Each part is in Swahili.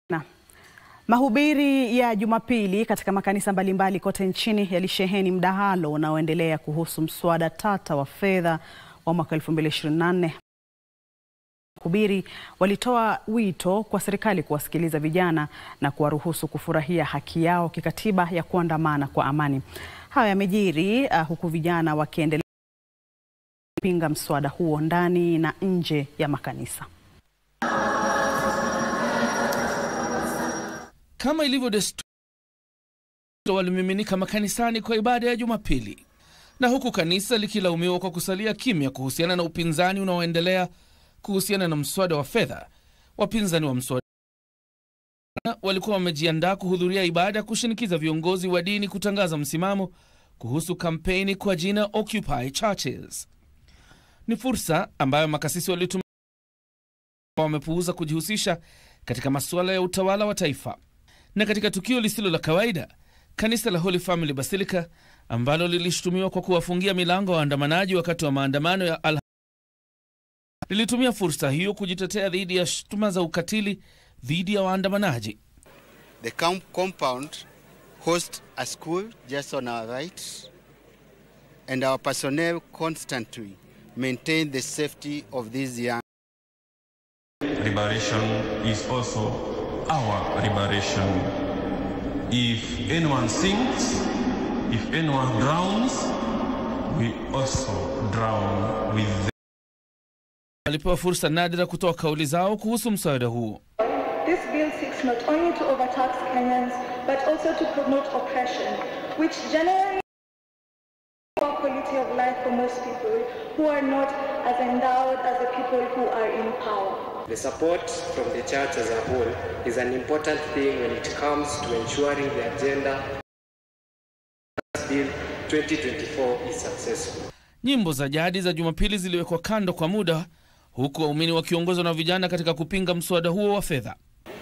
Na mahubiri ya Jumapili katika makanisa mbalimbali kote nchini yalisheheni mdahalo unaoendelea kuhusu mswada tata wa fedha wa mwaka 2024. Wahubiri walitoa wito kwa serikali kuwasikiliza vijana na kuwaruhusu kufurahia haki yao kikatiba ya kuandamana kwa amani. Hayo yamejiri uh, huku vijana wakiendelea kupinga mswada huo ndani na nje ya makanisa. Kama ilivyo desturi, walimiminika makanisani kwa ibada ya Jumapili, na huku kanisa likilaumiwa kwa kusalia kimya kuhusiana na upinzani unaoendelea kuhusiana na mswada wa fedha. Wapinzani wa mswada walikuwa wamejiandaa kuhudhuria ibada kushinikiza viongozi wa dini kutangaza msimamo kuhusu kampeni kwa jina Occupy Churches. Ni fursa ambayo makasisi walitumia, wamepuuza kujihusisha katika masuala ya utawala wa taifa. Na katika tukio lisilo la kawaida, kanisa la Holy Family Basilica ambalo lilishutumiwa kwa kuwafungia milango waandamanaji wakati wa maandamano ya al lilitumia fursa hiyo kujitetea dhidi ya shutuma za ukatili dhidi ya waandamanaji. The camp compound hosts a school just on our right, and our personnel constantly maintain the safety of these young. Liberation is also our liberation. If anyone sinks, if anyone drowns, we also drown with them. Walipewa fursa nadra kutoa kauli zao kuhusu mswada huo. This bill seeks not only to overtax Kenyans, but also to promote oppression, which generally poor quality of life for most people who are not as endowed as the people who are in power. The support from the church as a whole is an important thing when it comes to ensuring the agenda bill 2024 is successful. Nyimbo za jadi za Jumapili ziliwekwa kando kwa muda, huku waumini wakiongozwa na vijana katika kupinga mswada huo wa fedha.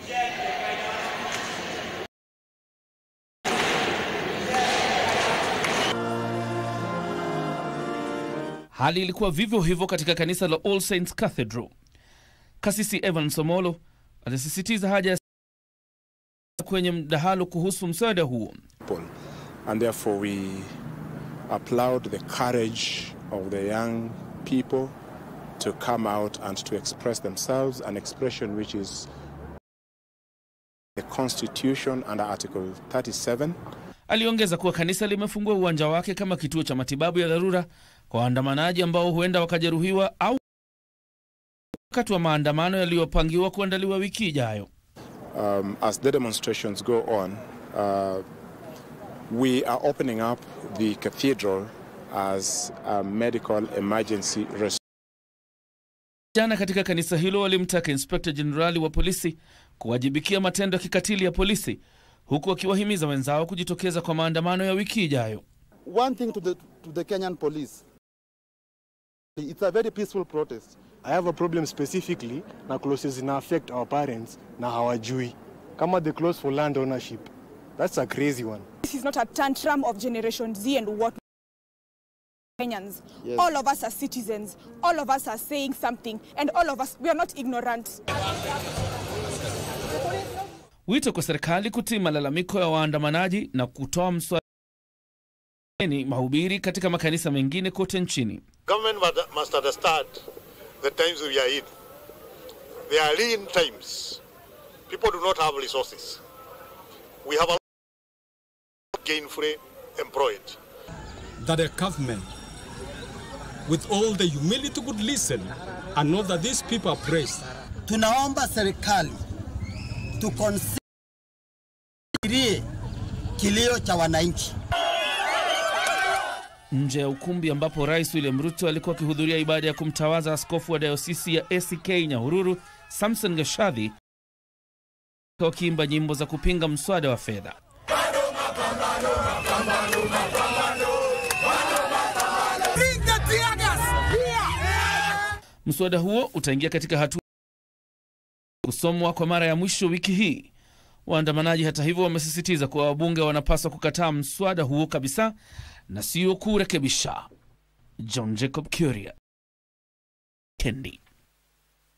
Hali ilikuwa vivyo hivyo katika kanisa la All Saints Cathedral. Kasisi Evan Somolo alisisitiza haja ya kwenye mdahalo kuhusu mswada huo. And therefore we applaud the courage of the young people to come out and to express themselves, an expression which is the Constitution under Article 37. Aliongeza kuwa kanisa limefungua uwanja wake kama kituo cha matibabu ya dharura kwa waandamanaji ambao huenda wakajeruhiwa au wakati wa maandamano yaliyopangiwa kuandaliwa wiki ijayo. Um, as the demonstrations go on, uh, we are opening up the cathedral as a medical emergency response. Jana katika kanisa hilo walimtaka inspekta jenerali wa polisi kuwajibikia matendo ya kikatili ya polisi, huku wakiwahimiza wenzao kujitokeza kwa maandamano ya wiki ijayo. One thing to the, to the Kenyan police, it's a very peaceful protest. I have a problem specifically na clauses zina affect our parents na hawajui kama the clause for land ownership. That's a crazy one. This is not a tantrum of Generation Z and what Kenyans. Yes. All of us are citizens. All of us are saying something, and all of us we are not ignorant. Wito kwa serikali kutii malalamiko ya waandamanaji na kutoa mswada mahubiri katika makanisa mengine kote nchini. Government must understand the times we are in. They are lean times. People do not have resources. We have a gainfully employed. That a government, with all the humility, could listen and know that these people are praised. Tunaomba serikali tukonsiderie kilio cha wananchi. Nje ya ukumbi ambapo Rais William Ruto alikuwa akihudhuria ibada ya kumtawaza askofu wa dayosisi ya ACK Nyahururu Samson Gashadhi, wakiimba nyimbo za kupinga mswada wa fedha. Mswada huo utaingia katika hatua kusomwa kwa mara ya mwisho wiki hii. Waandamanaji hata hivyo wamesisitiza kuwa wabunge wanapaswa kukataa mswada huo kabisa na sio kurekebisha. John Jacob Kuria, Kendi.